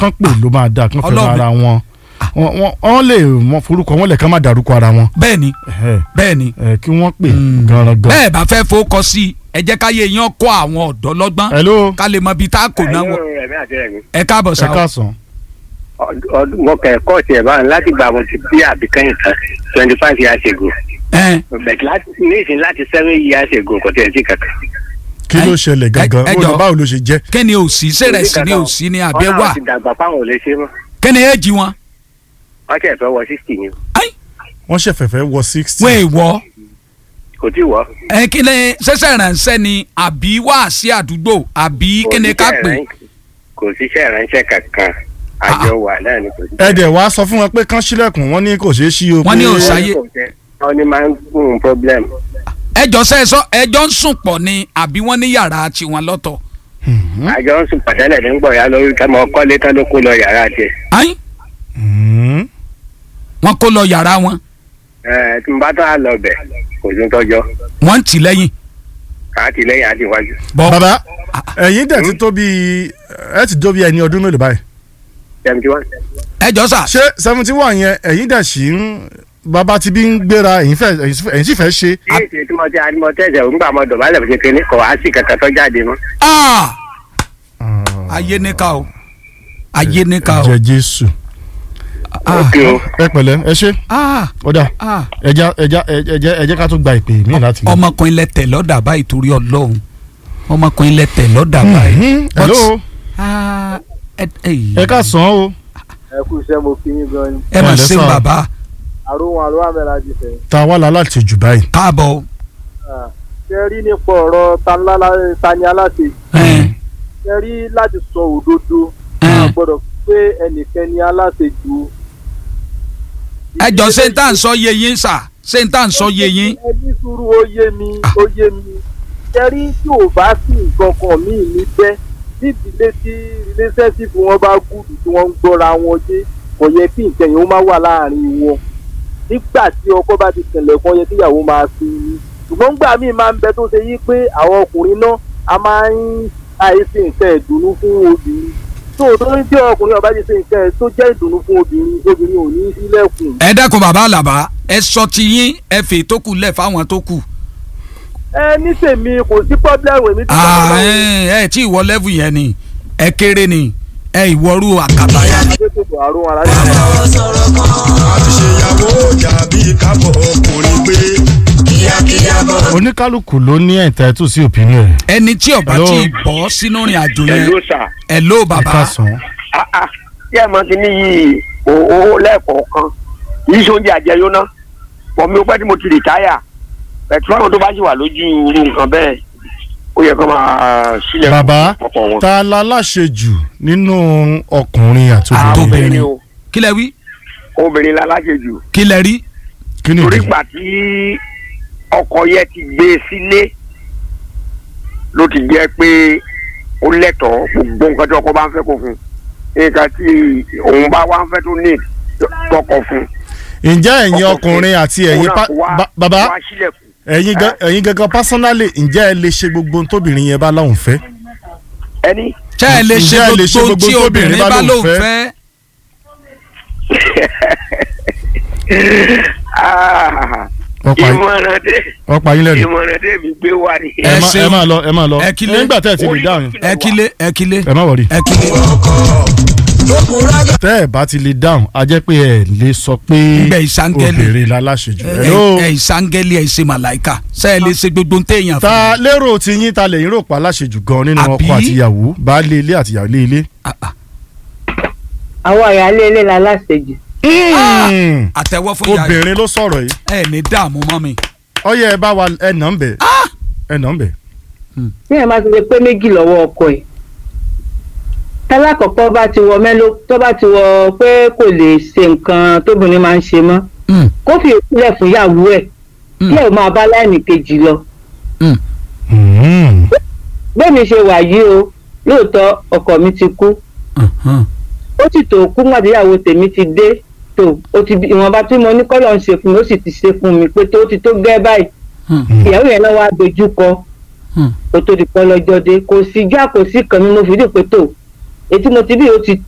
kán pè ló máa dáa kán fẹ́ràn Ọlọ́run. ara wọn Wọ́n- wọ́n wọ́n lè mọ forúkọ wọn lè kán má dárúkọ ara wọn bẹ́ẹ̀ ni Ẹ̀hẹ́. bẹ́ẹ̀ ni Ẹ̀, kí wọ́n pè Mm. ganran gan. bẹ́ẹ̀ bá fẹ́ fowókọ sí i ẹ jẹ́ káyé yẹn kọ́ àwọn ọ̀dọ́ lọ́gbọ́n hello ká lè mọ ibi tá a kò náà wọ rẹ̀mí àti rẹ̀mí. ẹ káàbọ̀ ẹ sáà káàsán. ọdún mo kẹ́ kọ́ọ̀tì ẹ̀ báyìí láti gba àwọn ti bí àbíkẹ́yìn tán twenty five years ago. ẹ bẹ̀t láti nísìn láti seven years ago kò tẹ̀ sí kankan. kí ló ṣẹlẹ̀ gangan ẹ ó lọ jọ̀ọ́. báwo ló ṣe jẹ́. kí ni òsì sẹ̀rẹ̀ sí ni òsì ni àbẹ́ Wọ́n wà náà ti dàgbà fáwọn ò lè ṣe mọ́. kí ni èjì wọn. wọ́n tẹ̀ fẹ́ wọ sixty ni wọ́n ṣẹ̀fẹ̀fẹ̀ wọ sixty. wọ́n èèwọ̀ kò tí wọ́. ẹ kí ni sẹ́sẹ̀ ránṣẹ́ ni àbí wá sí àdúgbò àbí kí ni ká pè kò síṣẹ́ ìránṣẹ́ kankan àjọ wà náà ni kò sí. ẹ dẹ̀ wá sọ fún wọn pé kán sílẹ̀kùn wọn ní kò ṣeé ṣí o. Wọ́n ní pé- ò sáyé. wọ́n ní máa ń gún un problem. ẹjọ́ sẹ́sọ ẹjọ́ ń sùn pọ̀ ni àbí wọ́n ní yàrá tiwọn lọ́tọ̀. àjọ ń sùn pàtẹ́lẹ̀ ní gbọ̀ ya lórí ká mọ kọ́lé tán ló kó lọ yàrá tiẹ̀. ayin Hmm. wọ́n kó lọ yàrá wọn ẹ tí n bá tán á lọ bẹ̀ kò sí tọ́jọ́ wọ́n ń tì lẹ́yìn. káàtì lẹ́yìn àti iwájú. bọ́ bàbá ẹ̀yin dẹ̀ ti tó bí ẹ ti tó bí ẹni ọdún mélòó báyìí. seventy one. ẹjọ́ sà ṣé seventy one yẹn ẹ̀yin dẹ̀ sì ń bàbá ti bí ń gbéra ẹ̀yin fẹ́ ẹ̀yin sì fẹ́ ṣe. kí èsì tí mo ti àdìmọ tẹ̀sẹ̀ òǹgbà mọ dọ̀bálẹ̀ fi kékeré kọ̀ wá sí kankan tó jáde mọ́. Ah! ayé níkà o ayé níkà o. jẹ jésù. Ah. òkè o. ẹ pẹ̀lẹ́ ẹ ṣe Ah! ọ̀dà Ah! ẹja ẹja ẹjẹ ẹjẹ ká tó gba ìpè mí láti. ọmọkùnrin lẹ́tẹ̀ lọ́dà báyìí torí ọlọ́run ọmọkùnrin lẹ́tẹ̀ lọ́dà báyìí. Mhm. hello Ah, ẹ ẹ ká sàn án o ẹ kú iṣẹ́ mo kí yín gan ni ẹ mà Ẹ ṣe lẹ́sà. bàbá àrùn àrùn àmẹ́ra jù fẹ́. ta wà lálá ti jù báyìí. káàbọ̀. ṣe rí nípa ọ̀rọ̀ tanlá- tani aláṣẹ Ẹ, ṣe rí láti sọ òdodo ẹ. a gbọ́dọ̀ pé ẹnìkan ni aláṣẹ ju. ẹ jọ ṣé n tá n sọ yé yín sà ṣé n tá n sọ yé yín. ẹ ní sùúrù ó yé mi ó yé mi ṣe rí tí ò bá sí nǹkan kan míì níbẹ̀ tí ìdílé tí relationship wọn bá gùdù tí wọ́n ń gbọ́ra wọn yé kò yẹ kí nǹkan yẹn ó má wà láàrin wọn nígbà tí ọkọ bá ti tẹ̀lẹ̀ kan yẹ kíyàwó máa fi ní ṣùgbọ́n gbà míì máa ń bẹ tó ṣe yí pé àwọn ọkùnrin náà a máa ń àìsí nǹkan ìdùnnú fún obìnrin tó o tó ń tí ọkùnrin ọba ti ṣe nǹkan ẹ̀ tó jẹ́ ìdùnnú fún obìnrin obìnrin ò ní sílẹ̀kùn. ẹ dákun bàbá àlàbá ẹ sọ ti yín ẹ fè tó kù lẹ̀ fáwọn tó kù. ẹ ní tèmi kò sí pọ́blẹ́mù èmi tí Ah, ẹ ẹ tí ìwọ lẹ́fù yẹn ni ẹ kéré ni ẹ ìwọ́rú àkàtà yẹn. adétòkò àrùn aláṣẹ. àti ṣèyàwó dàbí kábọ̀ ọkùnrin pé kíákíá bọ̀. oníkálukú ló ní ẹ̀ńtẹ́tù sí opinion rẹ̀. ẹni tí ọba Hello. tí ì bọ́ sínú ìrìn àjò yẹn pẹ̀lú sà. ẹ ló ẹ ká bàbá sàn án. tí ẹ mọ ti ní yìí owó lẹ́ẹ̀kọ̀ọ̀kan kì í ṣe oúnjẹ àjẹyó ná pọ̀ mi ò pẹ́ tí mo ti rìtáyà pẹ̀tù àwọn tó bá ṣì wà lójú irú nǹkan bẹ́ẹ̀ ó yẹ kó máa sílẹ̀ bàbá ọ̀pọ̀ wọn. ta la láṣẹ jù nínú ọkùnrin àti Ah, obìnrin. obìnrin. obìnrin o kí lẹ wí obìnrin la láṣẹ jù kí lẹ rí kí ni torí ìdí. gbà tí ọkọ yẹn ti gbé e sílé ló ti jẹ́ pé ó lẹ́tọ̀ọ́ gbogbo nǹkan tí ọkọ bá ń fẹ́ kó fún nǹkan tí òun bá wá ń fẹ́ tó ní tọkọ fún. ǹjẹ́ ẹ̀yin ọkọ ọkùnrin àti òun ẹ̀yin náà pa- kó wá- ba- bàbá wá sílẹ̀kùn. ẹ̀yin gan- ẹ̀yin gangan personally ǹjẹ́ ẹ lè ṣe gbogbo ohun tóbìnrin yẹn bá láwùn fẹ́. ẹni ṣé ẹ lè ṣe Ǹjẹ́ ẹ lè ṣe gbogbo gbogbo tí tóbìnrin obìnrin bá bá lóun lóun fẹ́? fẹ́ Ah, wọ́n pa yín- ìmọ̀ràn tẹ wọ́n pa yín lẹ́nu. ìmọ̀ràn tẹ mi gbé wá ni. ẹ ẹ má- ṣeun. ẹ máa lọ ẹ máa lọ Ẹ kílé. nígbà tẹ́ ẹ ti lè dáhùn ẹ kílé ẹ kílé ẹ má wọrí. ẹ kílé. tẹ́ ẹ bá ti lè dáhùn a jẹ́ pé ẹ lè sọ pé Ibẹ̀ ìsángẹ́lì. obìnrin la láṣẹ jù. ẹ Hello? ẹ ìsángẹ́lì ẹ ṣe màláìka ṣé ẹ lè ṣe gbogbo ń téèyàn fún ta mi. lérò tí yín ta lẹ́yìn rò pa láṣẹ jù gan nínú Àbí? ọkọ àti ìyàwó baálé ilé àti ìyàwó ilé. Ah, ah. àwọn ìyáálé ilé la láṣejù Mm. àtẹwọ́ fún ìyá yìí obìnrin ló sọ̀rọ̀ yìí ẹ ní dààmú mọ́ mi. ọyẹ ẹ bá wa ẹ nà ń bẹ̀ ẹ nà ń bẹ̀. tí ẹ máa ti lè pé méjì lọ́wọ́ ọkọ ẹ̀ tálákọ̀ọ́kọ́ bá ti wọ mẹ́lò tó bá ti wọ pé kò lè ṣe nǹkan tóbìnrin máa ń ṣe mọ́ Mm, kó fi ìpínlẹ̀ fún ìyàwó ẹ̀ Mm. kí ẹ̀ máa bá láìní kejì lọ mm. Mm. bẹ́ẹ̀ mi ṣe wà yìí o lóòótọ́ ọkọ mi ti kú Mhm. ó sì tó kú màdíyàwó tèmi ti dé tó o ti bí ìwọ̀nba tí mo ní kọ́lọ̀ ń ṣe fún mi ó sì ti ṣe fún mi pé tó ti tó gẹ́ báyìí Mm. ìyàwó yẹn náà wá dojú kọ Mm. kó tó di pọ́ lọ́jọ́ dé kò sí já kò sí kan mi mo fi dì pé tó etí mo ti bí o ti tó